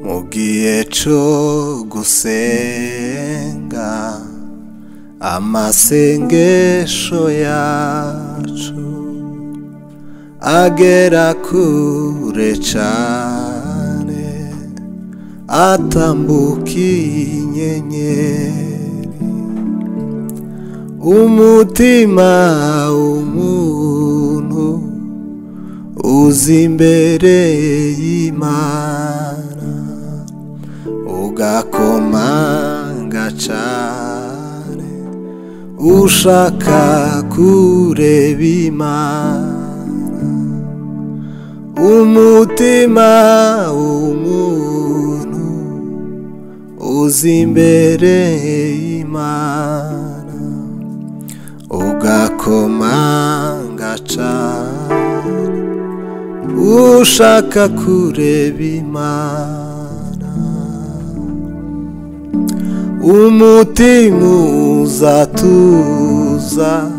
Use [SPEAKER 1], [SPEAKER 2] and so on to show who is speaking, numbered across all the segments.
[SPEAKER 1] mu gihe cyo gusenga amasengesho yacu agera kure cyane atambukiye inyenyeri umutima w'umuntu uzi imbere y'imana ugakomanga cane ushaka kureba imana umutima w'umuntu uzi imbere y'imana ugakomanga cane ushaka kureba imana umutima uzatuza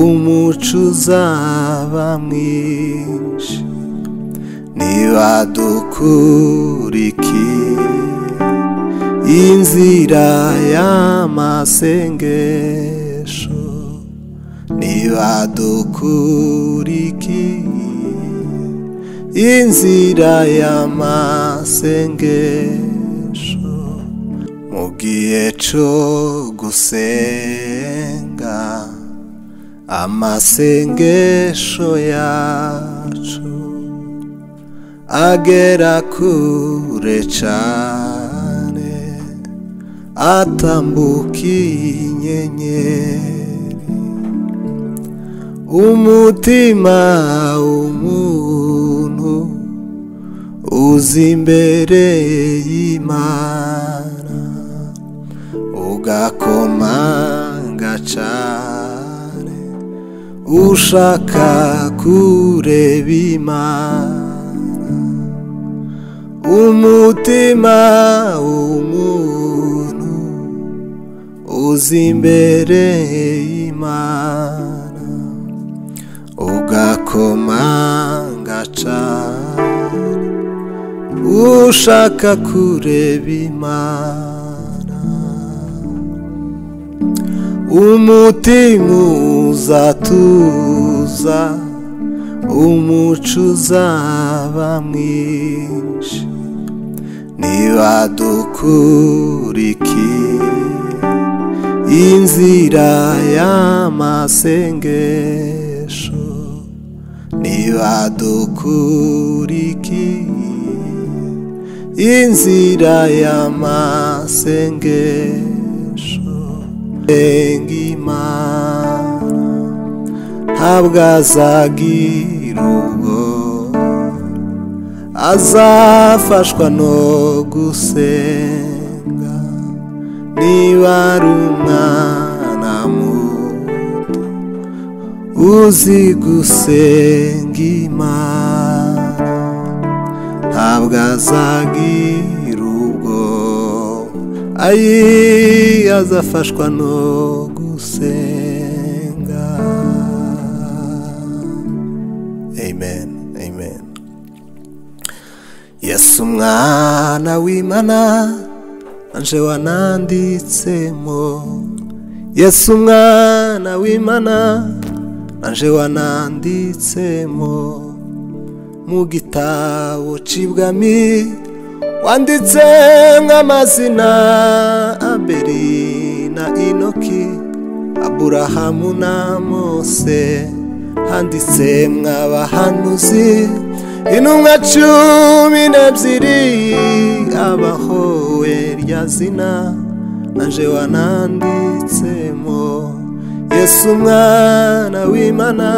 [SPEAKER 1] umuco uzaba mwinshi niba dukurikiye inzira y'amasengesho niba dukurikiye inzira y'amasengesho mu gihe cyo gusenga amasengesho yacu agera kure cyane atambukiye inyenyeri umutima w'umuntu uzi imbere y'imana ugakomanga cane ushaka kureba imana umutima w'umuntu uzi imbere y'imana ugakomanga cane ushaka kureba imana umutima uzatuza umuco uzaba mwinshi niba dukurikiye inzira y'amasengesho niba dukurikiye inzira y'amasengesho enga imana ntabwo azagira ubwo azafashwa no gusenga niba ari umwana muto uzi gusenga imana ntabwo azagira ubwo ayi azafashwa no gusenga amen amen yesu umwana w'imana anje wananditsemo yesu umwana w'imana anje wananditsemo mu gitabo cibwami wanditse nk'amazina aberi na inoki aburahamu na mose handitse mw'abahanuzi intumwa cumi n'ebyiri abahowe rya zina nanje wananditsemo yesu umwana w'imana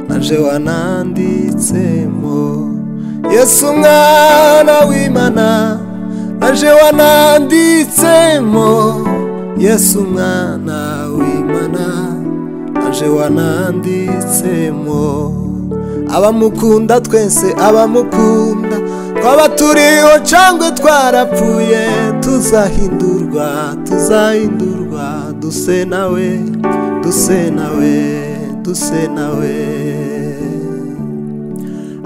[SPEAKER 1] nanje wananditsemo yesu umwana w'imana nanje wananditsemo yesu umwana w'imana nanje wananditsemo abamukunda twese abamukunda twaba turiho cyangwa twarapfuye tuzahindurwa tuzahindurwa duse nawe duse nawe duse nawe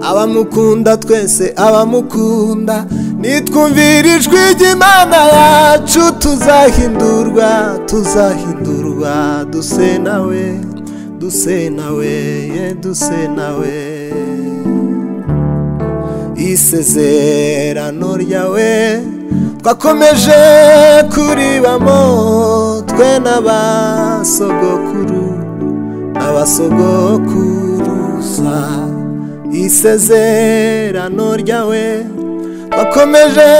[SPEAKER 1] abamukunda twese abamukunda nitwumvira ijwi ry'imana yacu tuzahindurwa tuzahindurwa duse nawe duse nawe ye duse nawe isezerano ryawe twakomeje kuribamo twe n'abasogokuru abasogokuruza isezerano ryawe twakomeje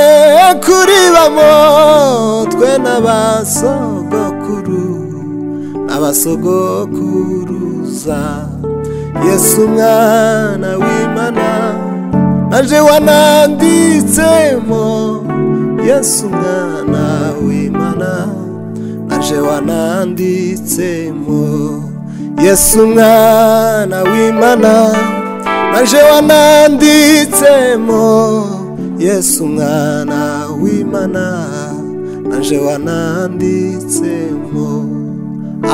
[SPEAKER 1] kuribamo twe n'abasogokuru abasogokuruza yesu umwana w'imana naje wananditsemo yesu umwana w'imana naje wananditsemo yesu umwana w'imana naje wananditsemo yesu umwana w'imana naje wananditsemo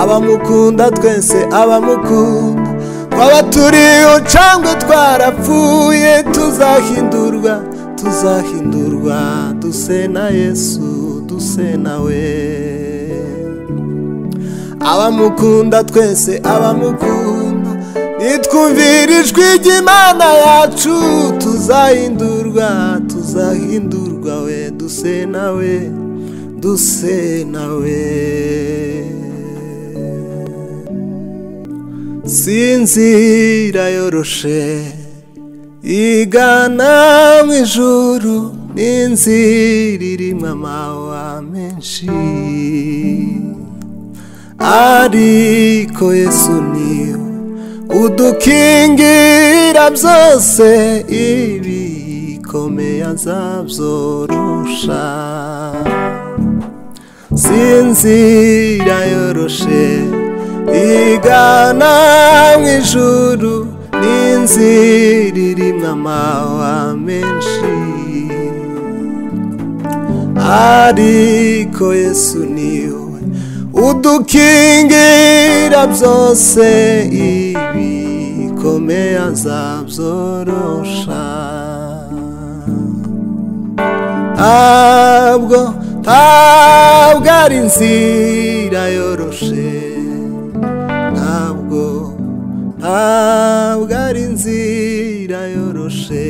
[SPEAKER 1] abamukunda twese abamukunda twaba turi ucangwe twarapfuye tuzahindurwa tuzahindurwa duse na yesu duse nawe abamukunda twese abamukunda nitwumvira ijwi ry'imana yacu tuzahindurwa tuzahindurwa we duse nawe duse nawe sinzira yoroshe igana mu ijuru n'inzira irimo amawa menshi ariko yesu niyo udukingira byose ibikomeye azabyorosha sinzira yoroshe igana mu ijuru n'inzira irimo amawa menshi ariko yesu niyo udukingira byose ibikomeye azabyorosha ntabwo ntabwo ari inzira yoroshe ntabwo ntabwo ari inzira yoroshe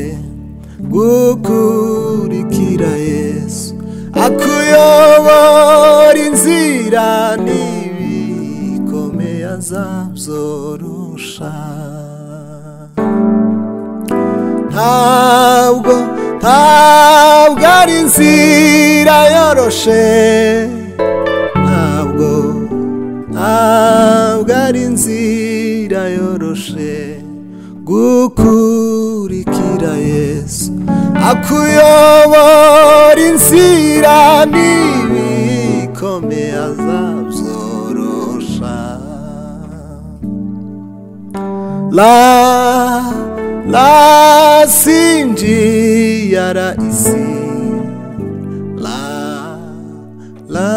[SPEAKER 1] gukurikira yesu akuyobora inzira n'ibikomeye azabyorosha ntabwo ntabwo ari inzira yoroshe ntabwo ntabwo ari inzira yoroshe gukurikira yesu akuyobora inzira n'ibikome azabyorosha la la sinjiya ra isi la la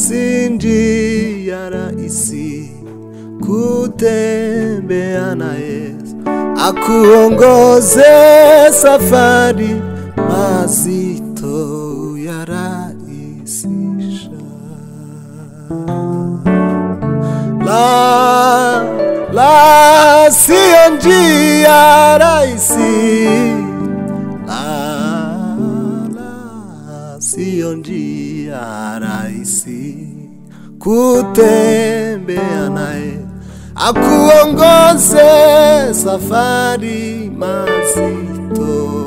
[SPEAKER 1] sinjiya ra isi kutembea na Yesu akuongoze safari mazito yarahisisha. La la siyo njia rahisi, la la siyo njia rahisi kutembea naye akuongoze safari mazito.